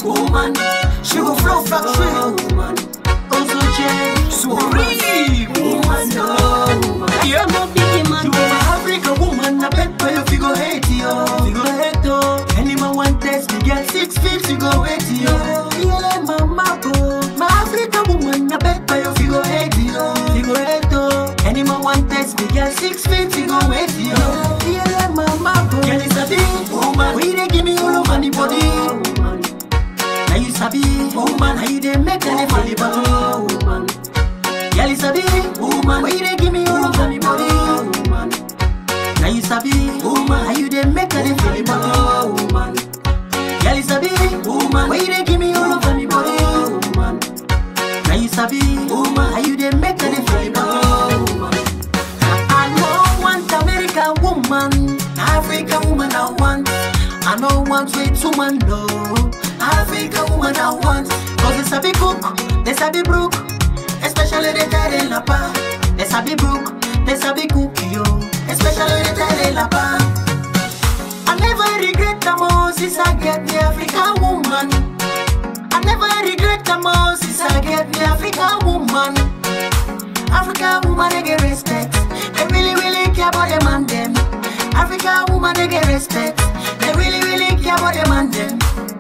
woman. She go flow factory, woman. Also change, supreme, woman. No, Yeah. no biggie man. You are African woman, I bet for you figure hate yo. Figure hate yo. Any man want test me, get six feet, you go hate yo. Yeah, mama bro. My African woman, I bet for you figure hate yo. Figure hate yo. Any man want test me, get six feet, you go hate yo. Yeah, mama bro. Girl, it's a big woman. We they give me all over the body. Now you sabi, woman, how you dey make a for the bottle, woman. Girl, you sabi, woman, why you dey give me all over me body, woman. Now you sabi, woman, how you dey make a for the bottle, woman. Girl, you sabi, woman, why you dey give me all over me body, woman. Now you sabi, woman, how you dey make a for the bottle, woman. I know want American woman, African woman I want. I know want sweet woman, no. African woman I want. Cause they sabi cook, they sabi brook. Especially the tare lapa. They sabi brook, they sabi cook yo. Especially the tare lapa. I never regret the most since I get the African woman. I never regret the most since I get the African woman. African woman they get respect. They really really care about them and them. African woman they get respect. They really really care about them and them.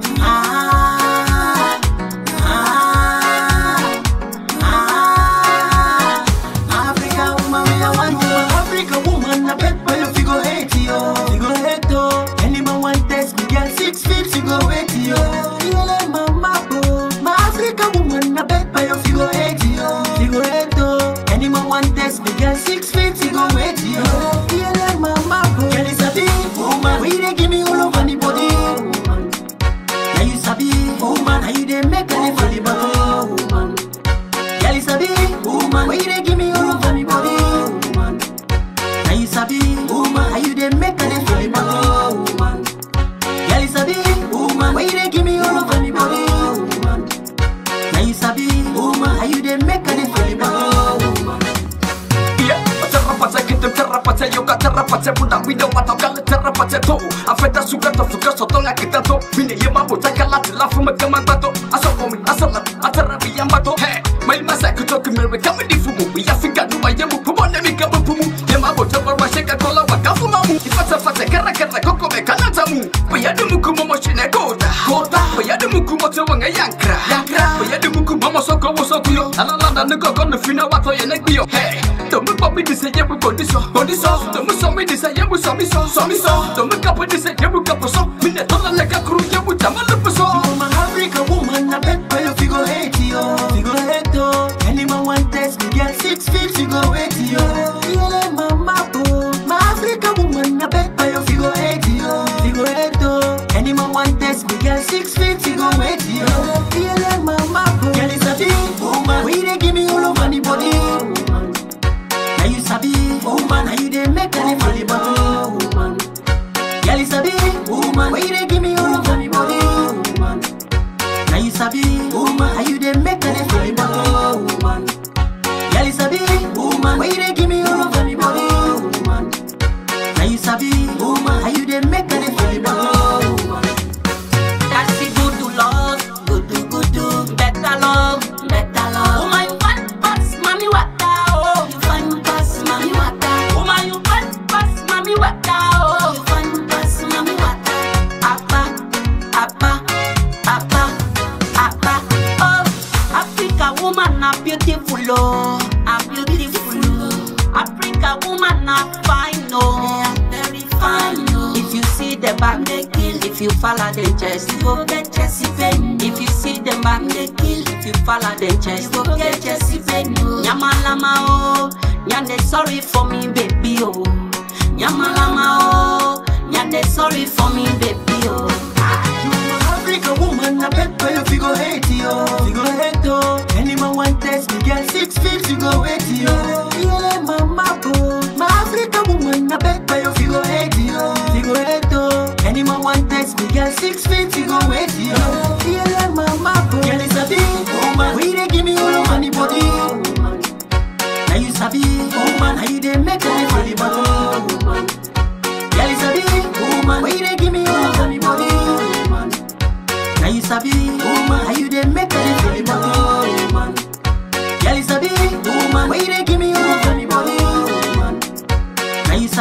Ah, ah, ah. African woman, me I want you. African woman, I bet for you figure hate yo. Figure hate yo. Any man want test me, girl six feet, you go hate yo. You like mama bro. My African woman, I bet for you figure hate yo. Figure hate yo. Any man want test me, girl six feet, you go hate yo. You like mama bro. Girl is a big woman. We they give me all over the body. Woman. Now you sabi, woman, how you dey make a for the bottle, woman. Girl, you sabi, woman, why you dey give me all over me body, woman. Now you sabi, woman, how you dey make a for the bottle, woman. Girl, you sabi, woman, why you dey give me all over me body, woman. Now you sabi, woman, how you dey make a for the bottle, woman. Yeah, terrapace que te terrapace yo ka terrapace puna video mata kala terrapace to afeta suga to suga soto la kita to mine yema bota kala tila fuma kama bato asoko mi asala atara bi yamba to he mai masa ku to kimere kama di fumu bi afika du ba yemu pumo ne mi kama pumu yema bota barwa sheka kola wa kafuma mu ifata fata kara kara koko me kana tamu bi yadu mu kumo mo shine kota kota bi yadu mu kumo te wanga yankra yankra bi yadu mu kumo mo soko wo soko yo ala la da ne koko ne fina wato ye ne gbiyo hey Don't me pop me this yeah we body so body so Don't me so me this yeah we so me so so me so Don't me cap this yeah we cap so Me ne tola like a crew yeah we tama le so I'm an African woman, I bet for you figure hate yo. Figure hate yo. Any man want test me, get six feet, you go hate yo. You like mama bro. My African woman, I bet for you figure hate yo. Figure hate yo. Any man want test me, get six feet, you go hate yo. You like mama bro. Girl, it's a big woman. We they give me all over the body. Woman. Now you sabi, woman, how you dey make a for the bottle, woman. Girl, you sabi, woman, why you dey give me all over me body, woman. Now you sabi, woman, how you dey make a for the bottle, woman. Girl, you sabi, woman, why you dey give me all over me body, woman. Now you sabi, woman, how you dey make a for the bottle, woman. That's it, good to love, good to good to better love, better love. Oh my, you fine pass, mommy water, oh you fine pass, mommy water. Oh my, you fine pass, mommy water, oh you fine pass, mommy water. Apa, apa, apa, apa. Oh, Africa woman are beautiful, oh, are beautiful, oh. Africa woman are fine, oh, very fine, oh. If you see the back they kill, if you follow the chest, you go get Jesse pain. If you see the back they kill, if you follow the chest, you go get Jesse pain. Nyamalama oh, nyande sorry for me baby oh. Nyamalama oh, nyande sorry for me baby oh. You an African woman, I bet for you figure hate yo. Figure hate yo. Any man want test me, get six feet, you go hate yo. You like mama bro. My African woman, I bet for you figure hate yo. Figure hate yo. Any man want test me, get six feet, you go hate yo. You like mama bro. Girl, it's a big woman. We they give me all over the body. Woman. Now you sabi, woman, how you dey make a for the bottle, woman. Girl, it's a big woman. Why you dey give me all over me body, woman? Now you sabi,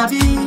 sabi.